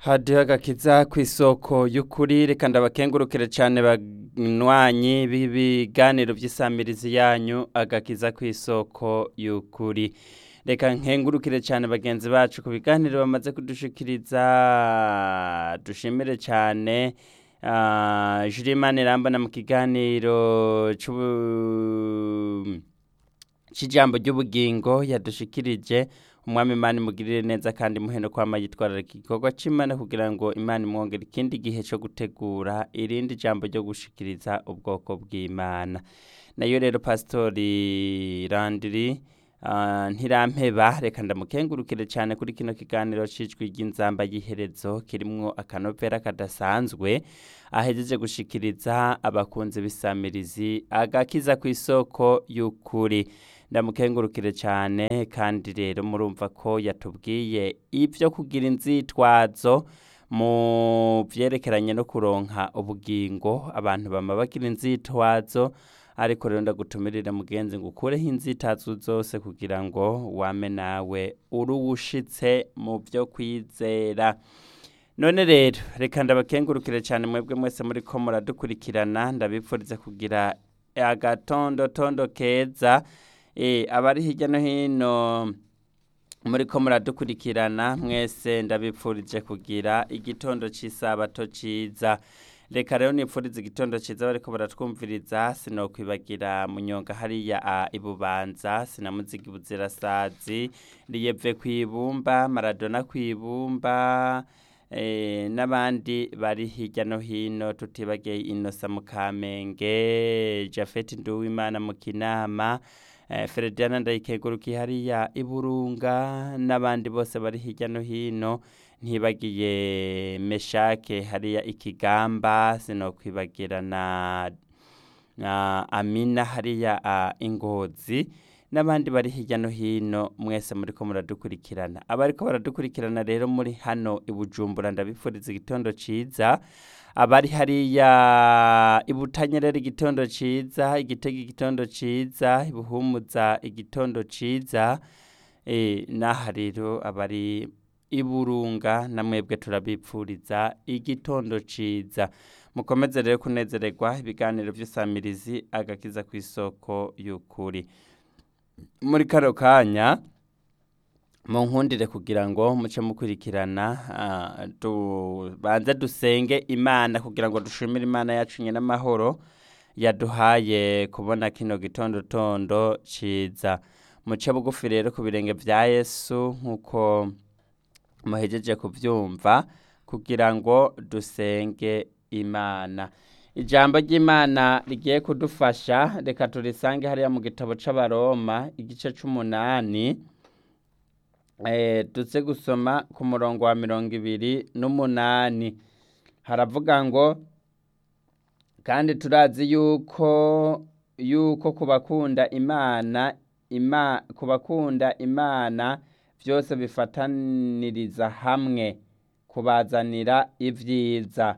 hadiho agakiza ku isoko y'ukuri reka ndabakengurukire cyane banywanyi b'ibiganiro by'isamirizi yanyu agakiza ku isoko y'ukuri reka nkengurukire cyane bagenzi bacu ku biganiro bamaze kudushikiriza dushimire cyane Julimani Irambona mu kiganiro cy'ijambo ry'ubugingo yadushikirije umwami imana imugirire neza kandi muheno kwama yitwararika igikorwa cy'imana kugira ngo imana imwongere ikindi gihe cyo gutegura irindi jambo ryo gushikiriza ubwoko bw'imana nayo rero pasitori randiri ntirampeba reka ndamukengurukire cyane kuri kino kiganiro cy'ijwi ry'inzamba y'iherezo kirimwo akanovera kadasanzwe ahejeje gushikiriza abakunzi b'isamirizi agakiza ku isoko y'ukuri ndamukengurukire cyane kandi rero murumva ko yatubwiye ibyo kugira inzitwazo mu byerekeranye no kuronka ubugingo abantu bama bagira inzitwazo ariko rero ndagutumirira mugenzi ngo ukureho inzitazo zose kugira ngo wame nawe uruwushitse mu byo kwizera none rero reka ndabakengurukire cyane mwebwe mwese muri ko muradukurikirana ndabipfurize kugira agatondotondo keza abari hirya no hino muri ko muradukurikirana mwese ndabipfurije kugira igitondo cy'isabato cyiza reka rero nipfuriza igitondo cyiza bariko baratwumviriza sinokwibagira munyonga hariya ibubanza sinamuzigi buzirasazi riyeve ku ibumba maradona ku ibumba n'abandi bari hirya no hino tutibagiye inosa mu kamenge jafeti nduwimana mu kinama Ferediana ndayikegurukiye hariya iburunga n'abandi bose bari hirya no hino ntibagiye meshake hariya ikigamba sinokwibagira na amina hariya ingozi n'abandi bari hirya no hino mwese muri ko muradukurikirana abariko baradukurikirana rero muri hano i bujumbura ndabifuriza igitondo cyiza abari hariya ibutanyerera igitondo cyiza igitega igitondo cyiza ibuhumuza igitondo cyiza n'aha rero abari iburunga na mwebwe turabipfuriza igitondo cyiza mukomeze rero kunezererwa ibiganiro by'isamirizi agakiza ku isoko y'ukuri muri kano kanya mu nkundire kugira ngo muce mukurikirana tubanze dusenge imana kugira ngo dushimire imana yacu n'amahoro yaduhaye kubona kino gitondo tondo cyiza muce bugufi rero ku birenge bya yesu nk'uko muhejeje kubyumva kugira ngo dusenge imana ijambo ry'imana rigiye kudufasha reka turisange hariya mu gitabo cy'abaroma igice cy'umunani duze gusoma ku murongo wa mirongo ibiri n'umunani haravuga ngo kandi turazi yuko yuko ku bakunda imana ku bakunda imana byose bifataniriza hamwe kubazanira ibyiza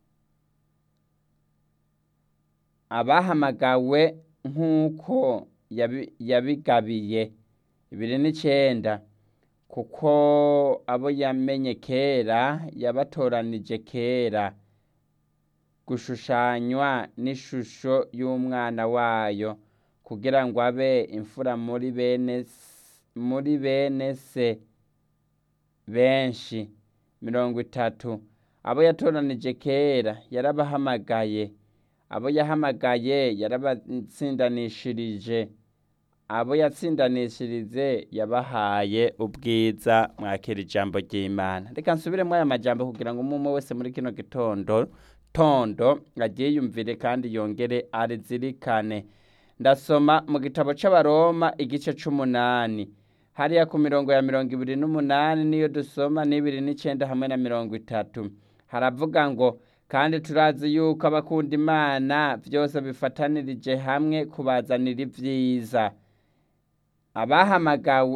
abahamagawe nk'uko yabigabiye ibiri n'icyenda kuko abo yamenye kera yabatoranije kera gushushanywa n'ishusho y'umwana wayo kugira ngo abe imfura muri bene muri bene se benshi mirongo itatu abo yatoranije kera yarabahamagaye abo yahamagaye yarabatsindanishirije abo yatsindanishirize yabahaye ubwiza mwakira ijambo ry'imana reka nsubire muri aya majambo kugira ngo umwe wese muri kino gitondo tondo agiye yumvire kandi yongere arizirikane ndasoma mu gitabo cy'abaroma igice cy'umunani hariya ku mirongo ya mirongo ibiri n'umunani niyo dusoma n'ibiri n'icyenda hamwe na mirongo itatu haravuga ngo kandi turazi yuko abakunda imana byose bifatanirije hamwe kubazanira ibyiza abahamagawe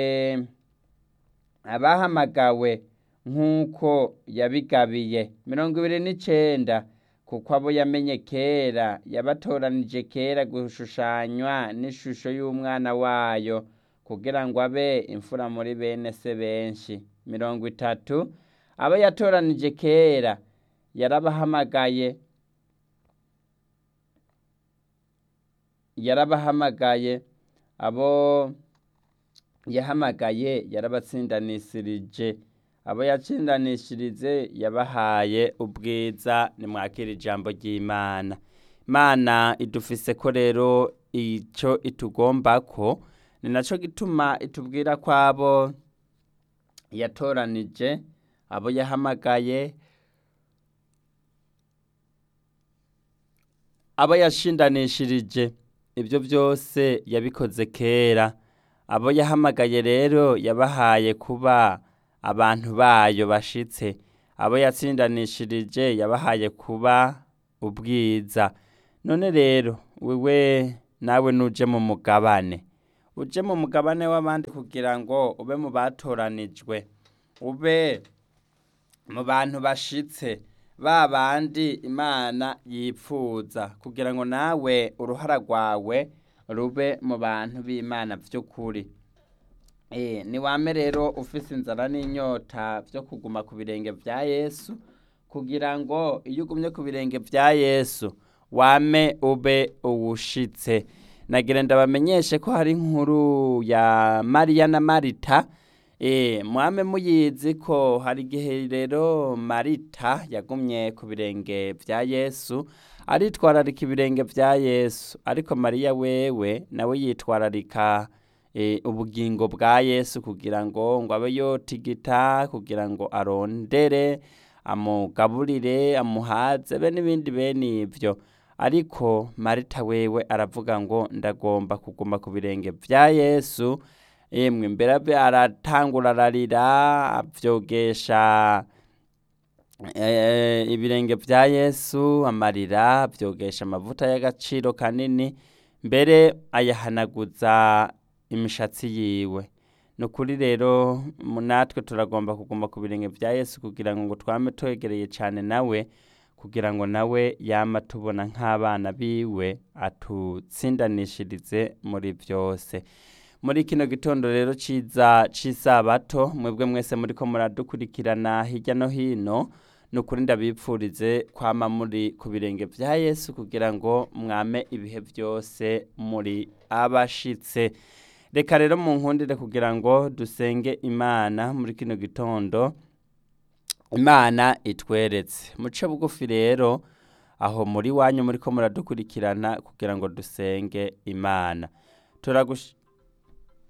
abahamagawe nk'uko yabigabiye mirongo ibiri n'icyenda kuko abo yamenye kera yabatoranije kera gushushanywa n'ishusho y'umwana wayo kugira ngo abe imfura muri bene se benshi mirongo itatu abo yatoranije kera yarabahamagaye yarabahamagaye abo yahamagaye yarabatsindanishirije abo yatsindanishirije yabahaye ubwiza nimwakira ijambo ry'imana imana idufise ko rero icyo itugomba ko ni nacyo gituma itubwira ko abo yatoranije abo yahamagaye abo yashindanishirije ibyo byose yabikoze kera abo yahamagaye rero yabahaye kuba abantu bayo bashitse abo yatsindanishirije yabahaye kuba ubwiza none rero wewe nawe nuje mu mugabane uje mu mugabane w'abandi kugira ngo ube mu batoranijwe ube mu bantu bashitse ba bandi imana yipfuza kugira ngo nawe uruhara rwawe rube mu bantu b'imana by'ukuri ni wame rero ufise inzara n'inyota byo kuguma ku birenge bya yesu kugira ngo iyo ugumye ku birenge bya yesu wame ube uwushitse nagira ndabamenyeshe ko hari inkuru ya mariya na marita mwame muyizi ko hari igihe rero marita yagumye ku birenge bya yesu aritwararika ibirenge bya yesu ariko mariya wewe nawe yitwararika ubugingo bwa yesu kugira ngo ngo abe yotigita kugira ngo arondere amugaburire amuhaze be n'ibindi bene ibyo ariko marita wewe aravuga ngo ndagomba kuguma ku birenge bya yesu yemwe mbere aratangura ararira abyogesha ibirenge bya yesu amarira abyogesha amavuta y'agaciro kanini mbere ayahanaguza imishatsi yiwe ni ukuri rero natwe turagomba kuguma ku birenge bya yesu kugira ngo twame twegereye cyane nawe kugira ngo nawe yama tubona nk'abana biwe atutsindanishirize muri byose muri kino gitondo rero ciza c'isabato mwebwe mwese muriko muradukurikirana hirya no hino ni ukuri ndabipfurize kwama muri ku birenge bya yesu kugira ngo mwame ibihe byose muri abashitse reka rero mu nkundire kugira ngo dusenge imana muri kino gitondo imana itweretse muce bugufi rero aho muri wanyu muri ko muradukurikirana kugira ngo dusenge imana